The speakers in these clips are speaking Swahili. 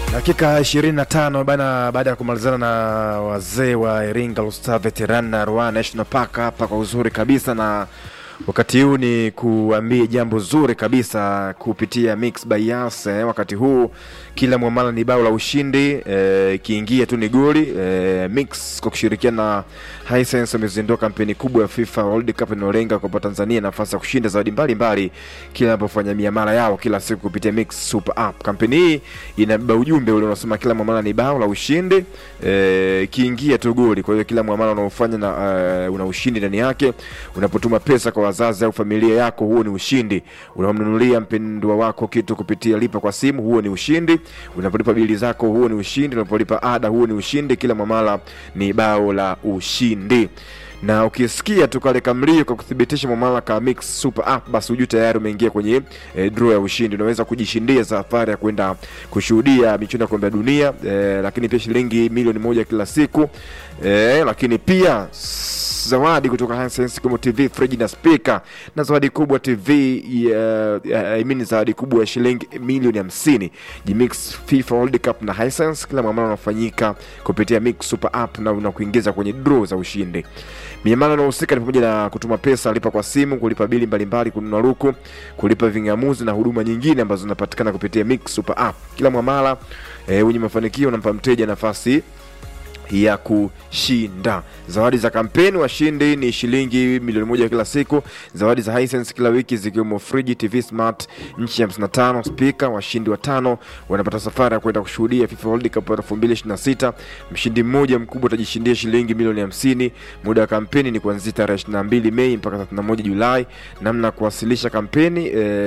Dakika 25 bana, baada ya kumalizana na wazee wa Iringa Lusta Veteran na Ruaha National Park hapa kwa uzuri kabisa, na wakati huu ni kuambie jambo zuri kabisa kupitia Mix by Yas. Eh, wakati huu kila mwamala ni bao la ushindi ikiingia eh, tu ni goli eh, Mix kwa kushirikiana na Hisense wamezindua kampeni kubwa ya FIFA World Cup inayolenga kupa Tanzania nafasi ya kushinda zawadi mbalimbali kila wanapofanya miamala yao kila siku kupitia Mix Super App. Kampeni hii inabeba ujumbe ule unasema kila mwamala ni bao la ushindi ikiingia eh, tu goli. Kwa hiyo kila mwamala unaofanya na uh, una ushindi ndani yake. Unapotuma pesa kwa wazazi au familia yako, huo ni ushindi. Unamnunulia mpendwa wako kitu kupitia lipa kwa simu, huo ni ushindi. Unapolipa bili zako, huo ni ushindi. Unapolipa ada, huo ni ushindi. Kila mwamala ni bao la ushindi na ukisikia tu kale kamlio kwa kuthibitisha mwamala ka Mix Super App, basi hujui tayari umeingia kwenye e, draw ya ushindi. Unaweza kujishindia safari ya kwenda kushuhudia michuano ya kombe la dunia e, lakini pia shilingi milioni moja kila siku e, lakini pia zawadi kutoka Hisense kama TV, friji na speaker na zawadi kubwa TV uh, I mean zawadi kubwa ya shilingi milioni hamsini. Jimix FIFA World Cup na Hisense, kila mwamala unafanyika kupitia Mix Super App na unakuingiza kwenye draw za ushindi. Miamala inayohusika ni pamoja na kutuma pesa, lipa kwa simu, kulipa bili mbalimbali, kununua luku, kulipa ving'amuzi na huduma nyingine ambazo zinapatikana kupitia Mix Super App. Kila mwamala eh, wenye mafanikio unampa mteja nafasi ya kushinda. Zawadi za kampeni washindi ni shilingi milioni moja kila siku. Zawadi za Hisense kila wiki zikiwemo friji, TV smart nchi ya 55, spika. Washindi watano wanapata safari ya kwenda kushuhudia FIFA World Cup 2026. Mshindi mmoja mkubwa atajishindia shilingi milioni 50. Muda wa kampeni ni kuanzia tarehe 22 Mei mpaka 31 Julai. Namna ya kuwasilisha kampeni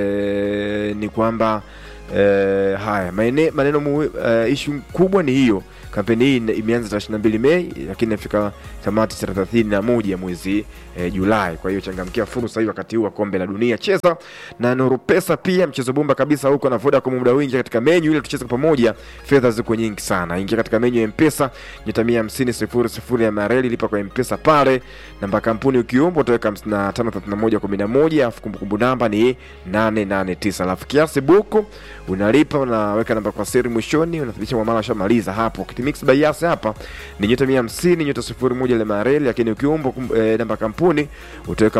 ee, ni kwamba ee, haya maneno, maneno uh, ishu kubwa ni hiyo kampeni hii imeanza tarehe 22 Mei lakini inafika tamati tarehe 31 mwezi e, Julai. Kwa hiyo changamkia fursa hii wakati huu wa kombe la dunia. Cheza na Nuru Pesa pia, mchezo bomba kabisa huko na Vodacom. Muda wingi katika menyu ile tucheze pamoja, fedha ziko nyingi sana. Ingia katika menyu ya M-Pesa nyota 150 sifuri sifuri ya mareli, lipa kwa M-Pesa pale, namba kampuni ukiomba utaweka 553111 alafu kumbukumbu namba ni 889 alafu kiasi buku unalipa, unaweka namba kwa siri mwishoni, unathibitisha mwamala shamaliza hapo Mix by Yas hapa ni nyota 150 nyota 01 ile mareli, lakini ukiomba e, namba kampuni utaweka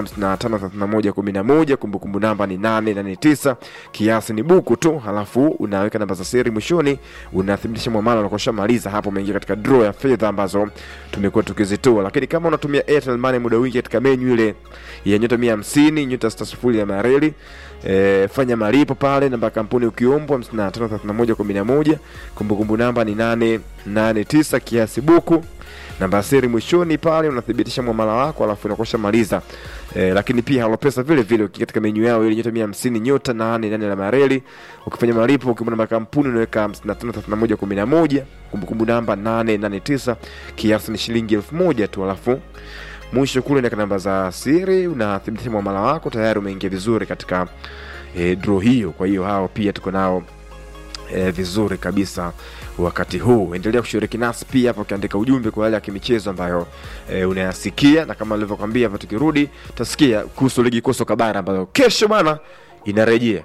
553111 kumbukumbu namba ni 889 kiasi ni buku tu, halafu unaweka namba za siri mwishoni, unathibitisha mwamala unakosha maliza hapo, umeingia katika draw ya fedha ambazo tumekuwa tukizitoa. Lakini kama unatumia Airtel Money muda wingi katika menu ile ya nyota 150 nyota 60 ya mareli E, fanya malipo pale, namba kampuni ukiombwa 553111 kumbukumbu namba ni 889 kiasi buku, namba siri mwishoni pale unathibitisha mwamala wako, alafu unakosha maliza. E, lakini pia Halopesa vile vile katika menyu yao ile nyota 150 nyota 88 la mareli, ukifanya malipo ukiomba namba kampuni unaweka 553111 kumbukumbu namba 889 kiasi ni shilingi 1000 tu, alafu mwisho kule na namba za siri unathibitisha mwamala wako, tayari umeingia vizuri katika e, draw hiyo. Kwa hiyo hao pia tuko nao e, vizuri kabisa wakati huu. Endelea kushiriki nasi pia hapo ukiandika ujumbe kwa yale ya kimichezo ambayo e, unayasikia, na kama nilivyokwambia hapa, tukirudi tutasikia kuhusu ligi kuu soka bara ambayo kesho bana inarejea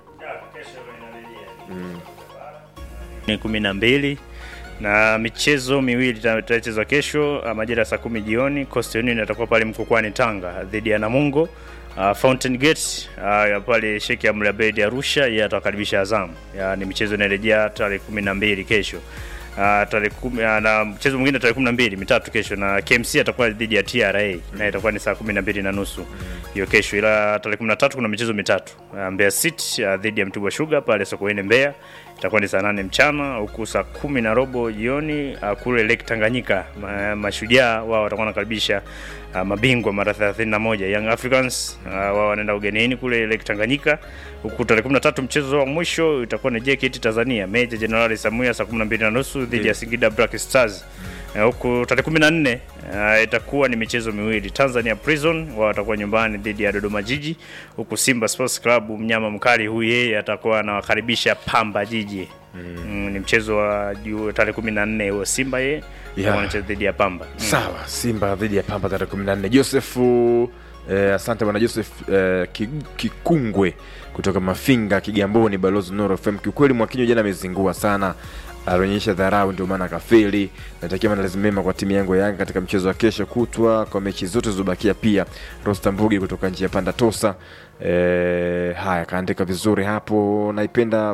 ni kumi na mbili na michezo miwili itachezwa kesho majira ya saa kumi jioni. Coastal Union atakuwa pale Mkokwani Tanga dhidi ya Namungo. Uh, Fountain Gate uh, pale Sheikh Amri Abeid Arusha, yeye atawakaribisha Azam. Ni michezo inarejea tarehe kumi na mbili kesho. Uh, tarehe kumi, uh, na mchezo mwingine tarehe kumi na mbili mitatu kesho, na KMC atakuwa dhidi ya TRA mm. na itakuwa ni saa kumi na mbili na nusu hiyo mm. kesho, ila tarehe kumi na tatu kuna michezo mitatu uh, Mbeya City uh, dhidi ya Mtibwa Sugar pale Sokoine Mbeya itakuwa ni saa nane mchana huku saa kumi na robo jioni uh, kule Lake Tanganyika ma, mashujaa wao watakuwa wanakaribisha uh, mabingwa mara 31 Young Africans uh, wao wanaenda ugenini kule Lake Tanganyika, huku tarehe 13 mchezo wa mwisho itakuwa ni JKT Tanzania Meja Jenerali Samuya saa 12 na nusu dhidi ya Singida Black Stars huku tarehe 14 uh, itakuwa ni michezo miwili. Tanzania Prison wao watakuwa nyumbani dhidi ya Dodoma Jiji, huku Simba Sports Club mnyama mkali huyu yeye atakuwa anawakaribisha Pamba Jiji. Mm. Mm, ni mchezo wa tarehe 14 huo Simba yeye Yeah. wanacheza dhidi ya Pamba. Mm. sawa. Simba dhidi ya Pamba tarehe 14. Josefu eh, asante bwana Joseph eh, Ki- Kikungwe kutoka Mafinga Kigamboni, balozi Nuru FM. Kiukweli Mwakinyo jana amezingua sana alionyesha dharau, ndio maana akafeli. Natakia maandalizi mema kwa timu yangu ya Yanga katika mchezo wa kesho kutwa, kwa mechi zote zilizobakia. Pia Rosta Mbugi kutoka njia panda Tosa. E, haya kaandika vizuri hapo, naipenda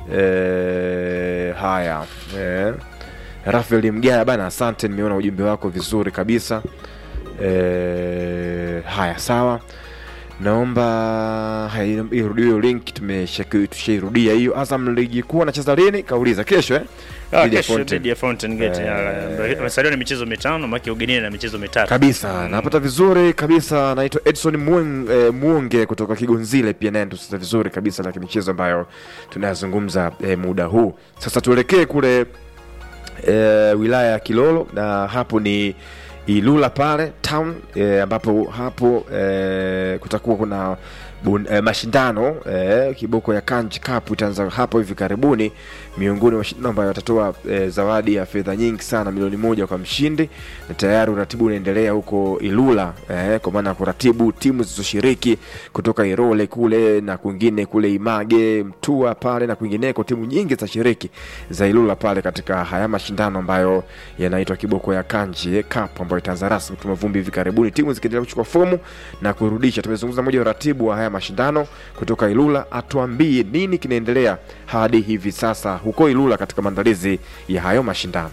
e, haya e, Rafael Mgaya bana, asante, nimeona ujumbe wako vizuri kabisa. E, haya sawa, naomba haya, irudie hiyo link, tumeshaki- tushairudia hiyo. Azam ligi kuu anacheza lini? Kauliza kesho eh? Ah, Dhidi ya kesho Fountain. dhidi ya Fountain Gate. Eh. Amesalia na michezo mitano, maki ugenini na michezo mitatu. kabisa napata vizuri kabisa naitwa edson Mueng- eh, muonge kutoka kigonzile pia naye tusiza vizuri kabisa na michezo ambayo tunayazungumza eh, muda huu sasa tuelekee kule eh, wilaya ya kilolo na hapo ni ilula pale town eh, ambapo hapo eh, kutakuwa kuna bun, eh, mashindano eh, kiboko ya kanji cup itaanza hapo hivi karibuni miongoni mwa mashindano ambayo watatoa eh, zawadi ya fedha nyingi sana milioni moja kwa mshindi na tayari uratibu unaendelea huko ilula eh, kwa maana ya kuratibu timu zilizoshiriki kutoka irole kule na kwingine kule image mtua pale na kwingineko timu nyingi zitashiriki za ilula pale katika haya mashindano ambayo yanaitwa kiboko ya kanji eh, cup ambayo itaanza rasmi kutuma vumbi hivi karibuni timu zikiendelea kuchukua fomu na kurudisha tumezungumza moja ya uratibu wa haya mashindano kutoka ilula atuambie nini kinaendelea hadi hivi sasa huko ilula katika maandalizi ya hayo mashindano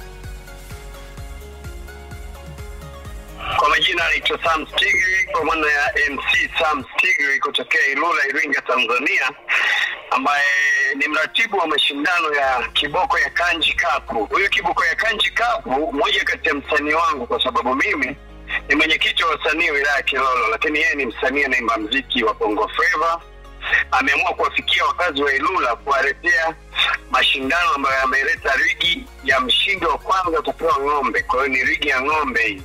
Kwa majina anaitwa Sam Stigri kwa maana ya MC Sam Stigri kutokea Ilula, Iringa, Tanzania, ambaye ni mratibu wa mashindano ya kiboko ya Kanji Cup. Huyu kiboko ya Kanji Cup, mmoja kati ya msanii wangu, kwa sababu mimi ni mwenyekiti wa wasanii wilaya ya Kilolo, lakini yeye ni msanii anaimba mziki wa Bongo Flava. Ameamua kuwafikia wakazi wa Ilula kuwaletea mashindano ambayo yameleta ligi ya mshindi wa kwanza utapewa ng'ombe. Kwa hiyo ni ligi ya ng'ombe hii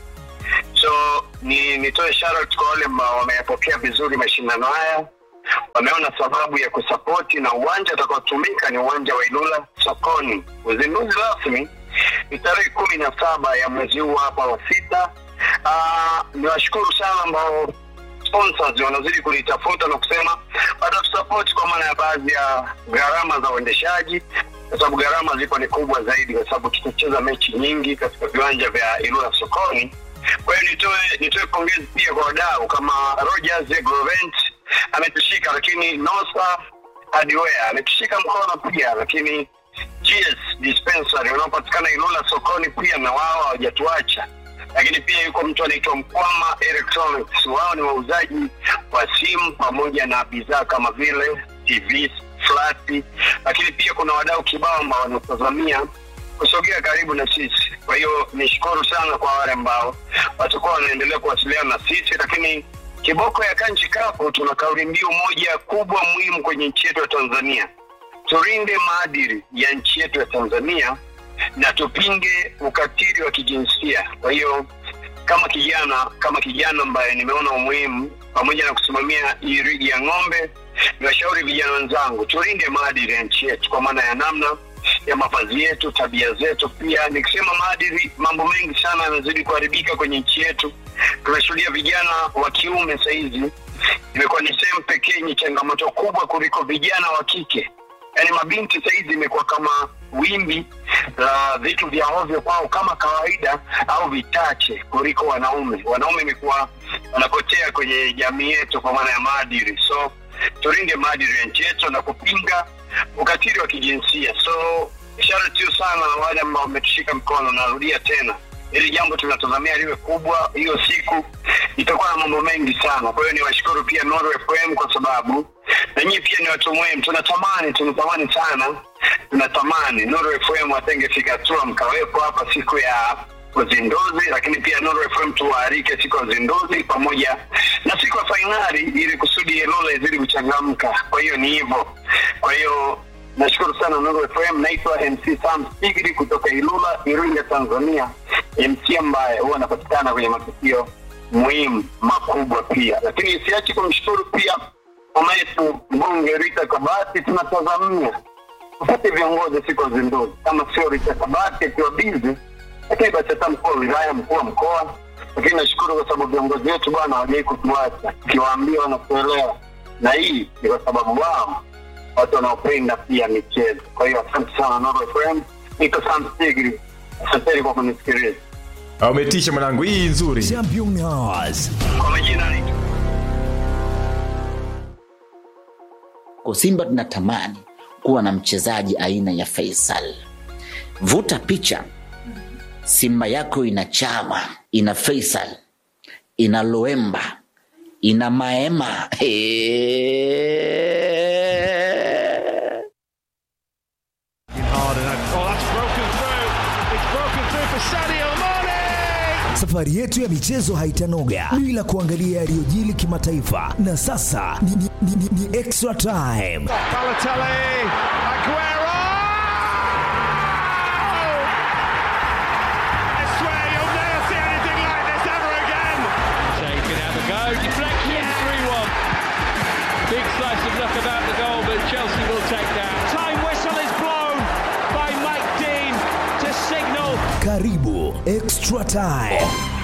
so ni nitoe shout kwa wale ambao wameyapokea vizuri mashindano haya wameona sababu ya kusapoti na uwanja utakaotumika ni uwanja wa ilula sokoni uzinduzi rasmi ni tarehe kumi na saba ya mwezi huu hapa wa sita Ah, niwashukuru sana ambao sponsors wanazidi kunitafuta na kusema watatusapoti kwa maana ya baadhi ya gharama za uendeshaji kwa sababu gharama ziko ni kubwa zaidi kwa sababu tutacheza mechi nyingi katika viwanja vya ilula sokoni kwa hiyo nitoe nitoe pongezi pia kwa wadau kama Rogers Agrovent ametushika, lakini Nosa Hardware ametushika mkono pia, lakini GS Dispensary unaopatikana Ilula sokoni pia na wao hawajatuacha lakini pia yuko mtu anaitwa Mkwama Electronics. Wao ni wauzaji wa simu pamoja na bidhaa kama vile TV, flati, lakini pia kuna wadau kibao ambao wanatazamia kusogea karibu na sisi. Kwa hiyo nishukuru sana kwa wale ambao watakuwa wanaendelea kuwasiliana na sisi, lakini kiboko ya Kanji Cup tuna kauli mbiu moja kubwa muhimu kwenye nchi yetu ya Tanzania, tulinde maadili ya nchi yetu ya Tanzania na tupinge ukatili wa kijinsia. Kwa hiyo kama kijana kama kijana ambaye nimeona umuhimu pamoja na kusimamia hii ligi ya ng'ombe, niwashauri vijana wenzangu tulinde maadili ya nchi yetu kwa maana ya namna ya mavazi yetu, tabia zetu. Pia nikisema maadili, mambo mengi sana yanazidi kuharibika kwenye nchi yetu. Tunashuhudia vijana wa kiume sahizi imekuwa ni sehemu pekee yenye changamoto kubwa kuliko vijana wa kike. Yaani mabinti sahizi imekuwa kama wimbi la vitu vya ovyo kwao kama kawaida au vichache kuliko wanaume. Wanaume imekuwa wanapotea kwenye jamii yetu kwa maana ya maadili, so tulinde maadili ya nchi yetu na kupinga ukatili wa kijinsia. So shout out sana wale ambao wametushika mkono. Narudia tena, hili jambo tunatazamia liwe kubwa. Hiyo siku itakuwa na mambo mengi sana. Kwa hiyo niwashukuru pia Nuru FM kwa sababu na nyinyi pia ni watu muhimu. Tunatamani tunatamani sana, tunatamani Nuru FM atengefika hatua mkawepo hapa siku ya uzinduzi, lakini pia Nuru FM tuwaalike siku ya uzinduzi pamoja na siku ya fainali, ili kusudi Ilula izidi kuchangamka. Kwa hiyo ni hivyo. Kwa hiyo nashukuru sana Nuru FM. Naitwa MC Sam Stigri kutoka Ilula, Iringa, Tanzania, MC ambaye huwa anapatikana kwenye matukio muhimu makubwa pia, lakini siachi kumshukuru pia mama yetu mbunge Rita Kabati. Tunatazamia tupate viongozi siku ya uzinduzi, kama sio Rita Kabati akiwa bizi, lakini basi hata mkuu wa wilaya, mkuu wa mkoa. Lakini nashukuru kwa sababu viongozi wetu bwana hawajai kutuacha, ukiwaambia wanakuelewa, na hii ni kwa sababu wao watu wanaopenda pia michezo. Kwa hiyo asante sana Nuru FM, Niko Sam Stigri. Asanteni kwa kunisikiliza. Ah, umetisha mwanangu hii nzuri Champion Hours. Kwa majina ni Kwa Simba tunatamani kuwa na mchezaji aina ya Faisal. Vuta picha, Simba yako ina Chama, ina Faisal, ina Loemba, ina Maema. Hey. Safari yetu ya michezo haitanoga bila kuangalia yaliyojili kimataifa, na sasa ni, ni, ni, ni, ni extra time. Balotelli, Aguero! I swear you'll never see anything like this ever again. Shea can have a go. Deflection 3 1. Big slice of luck about the goal, but Chelsea will take that. Time whistle is blown by Mike Dean to signal Karibu extra time.